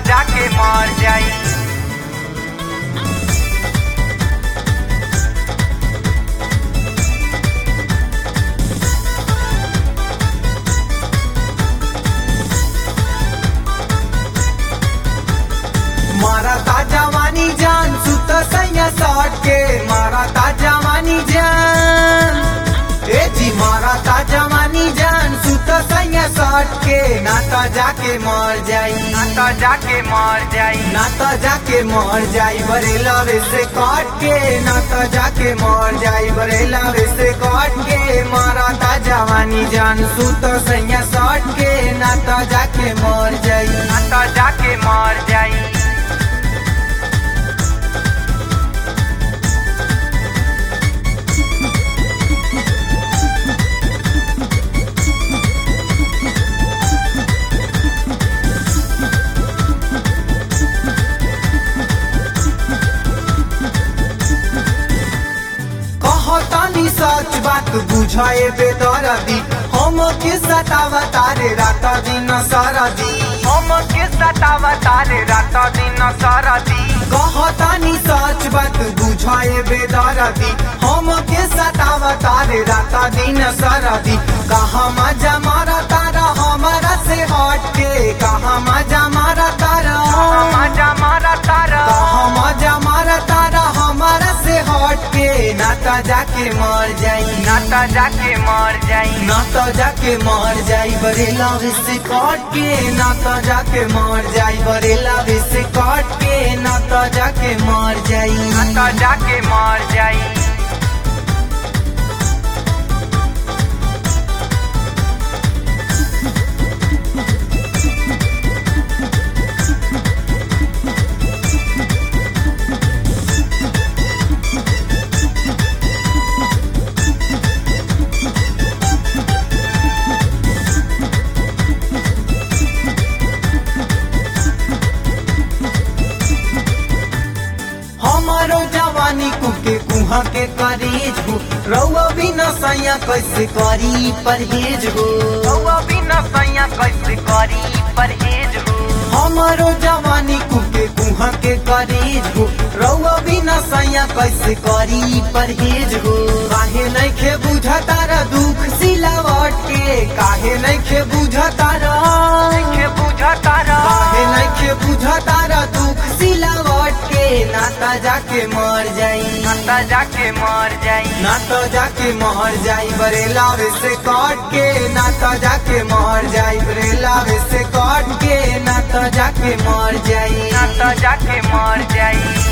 जाके मर जाई मारा जवानी जान सुत सैया सट के मारा जवानी जान ए जी मारा जवानी जान सुत सैया सट के ना तो जाके मर जाई ना तो जाके मर जाई ना तो जाके मर जाई बरेला से काट के ना तो जाके मर जाई बरेला से काट के मारा ता जवानी जान सुत सैया सट के ना तो जाके मर जाई ना तो जाके मर जाई कहतानी सच बात बुझाए बेदरदी हम के सतावा तारे रात दिन सरदी हम के सतावा तारे रात दिन सरदी कहतानी सच बात बुझाए बेदरदी हम के सतावा तारे रात दिन सरदी कहा मजा मारा तारा हमारा से हट के कहा मजा मारा तारा मजा मारा तारा कहा मजा मारा तारा हमारा से हट के ना तो जाके मर जाई ना तो जाके मर जाई ना तो जाके मर जाई बरेला से काट के ना तो जाके मर जाई बरेला से काट के ना तो जाके मर जाई ना तो जाके मर जाई हमारो जवानी कुके कुहा के करेज हो रउआ बिना सैया कैसे करी परहेज हो रउआ बिना सैया कैसे करी परहेज हो हमारो जवानी कुके कुहा के करेज हो रउआ बिना सैया कैसे करी परहेज हो काहे नहीं खे बुझतारा दुख सिलावट के काहे नहीं खे बुझतारा के बुझा तारा काहे नहीं खे बुझतारा दुख सिलावट के नाता जाके मर जाई ना तो जाके मर जाई ना तो जाके मर जाई बरेला से काट के ना तो जाके मर जाई बरेला से काट के ना तो जाके मर जाई ना तो जाके मर जाई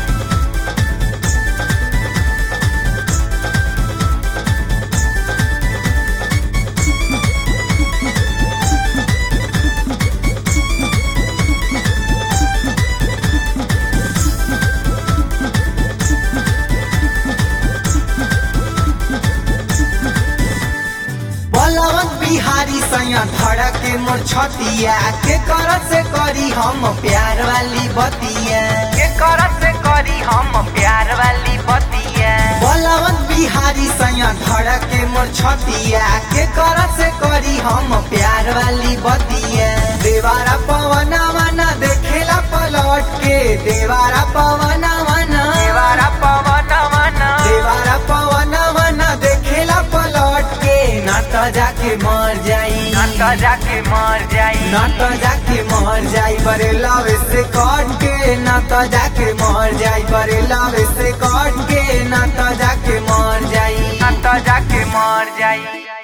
बलवंत बिहारी सैया धड़ा के मोर छतिया के कर से करी हम प्यार वाली बतिया के कर से करी हम प्यार वाली बतिया बलवंत बिहारी सैया धड़ा के मोर छतिया के कर से करी हम प्यार वाली बतिया देवारा पवना मना देखेला पलट के देवारा पवना मना देवारा पवन मन देवारा पवना मना देखेला पलट के ना तो जाके मर जाई ना तो जाके मर जाई ना तो जाके मर जाई बरेला से काट के ना तो जाके मर जाई बरेला से काट के ना तो जाके मर जाई ना तो जाके मर जाई